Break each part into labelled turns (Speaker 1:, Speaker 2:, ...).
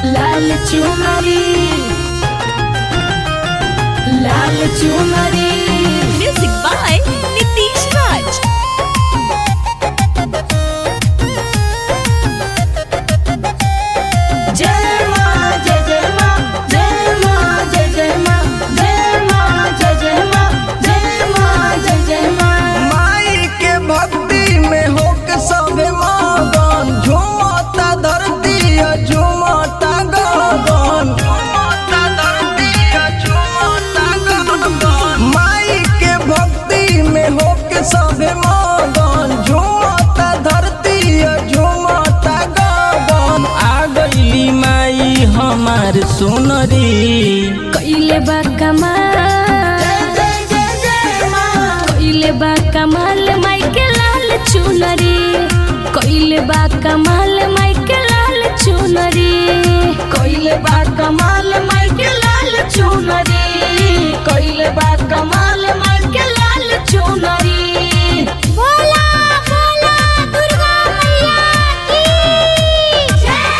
Speaker 1: लाल चुनरी लाल चुनरी
Speaker 2: Music by Nitish Raj.
Speaker 1: जय माँ जय जय माँ जय माँ जय जय माँ जय माँ जय जय माँ जय माँ जय जय माँ
Speaker 3: माई के भक्ति में होके सबे मगन झूमता धरती है, झूमता गगन झूमता धरती है, झूमता गगन माई के भक्ति में होके सबे मगन झूमता धरती है, झूमता गगन आ गईली माई हमार सुनरी
Speaker 1: कइले बा कमाल कइले बा कमाल माई के लाल चुनरी कइले बा कमाल माई के लाल चुनरी कइले बा कमाल माई के लाल चुनरी कइले बा कमाल माई के लाल चुनरी बोला बोला दुर्गा मैया की जय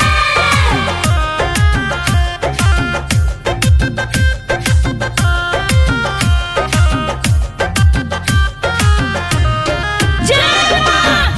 Speaker 1: जय माँ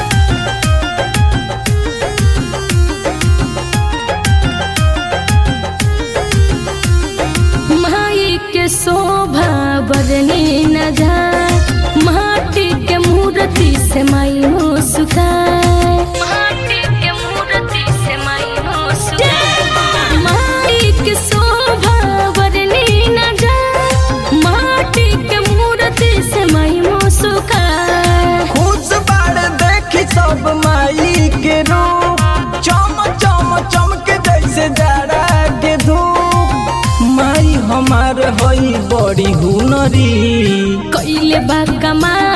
Speaker 1: माई के शोभा बरनी न जाए माटी के मूर्ति से माई हो सुखाए माटी के मूर्ति से माई हो सुखाए माई के शोभा बरनी न जाए माटी के मूर्ति से माई हो सुखाए
Speaker 3: खुश बाड़ देखी सब माई के रूप चम चम चमके जैसे जाड़ा के धूप माई हमार हई बड़ी हुनरी
Speaker 1: कइले बा कमाल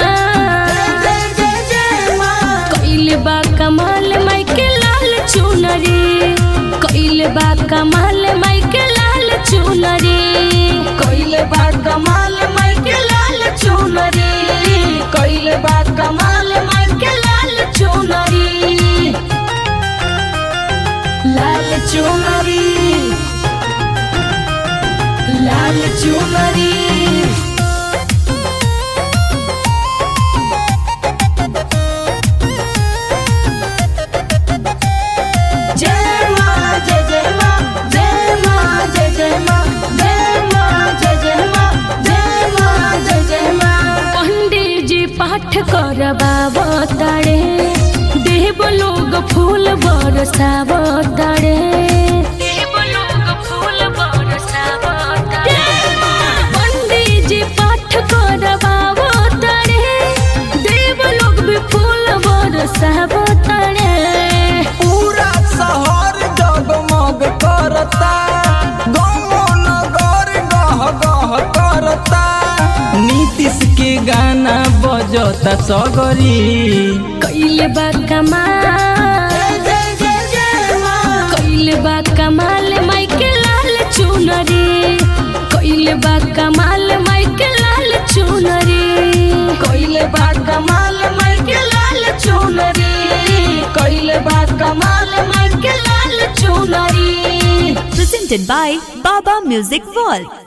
Speaker 1: कइले बा कमाल माई के लाल चुनरी कइले बा कमाल माई के लाल चुनरी कइले बा कमाल माई के लाल चुनरी कइले बा कमाल माई के लाल चुनरी लाल चुनरी लाल चुनरी जय माँ जय जय माँ जय माँ जय जय माँ जय माँ जय जय माँ जय माँ जय जय माँ पंडित जी पाठ करबाब तारे देव लोग फूल बरसाब तारे देव लोग फूल बरसाब पंडित जी पाठ करबाब तारे देव लोग भी फूल बरसाब तारे
Speaker 3: पूरा शहर जगमग करता गाँव नगर गह गह करता नीतीश के गाना बजता सगरी
Speaker 1: कइले बा कमाल कइले बा कमाल माई के लाल चुनरी कइले बा कमाल माई के लाल चुनरी कइले बा कमाल माई के लाल चुनरी कइले बा कमाल माई के लाल चुनरी
Speaker 2: Presented by Baba Music World.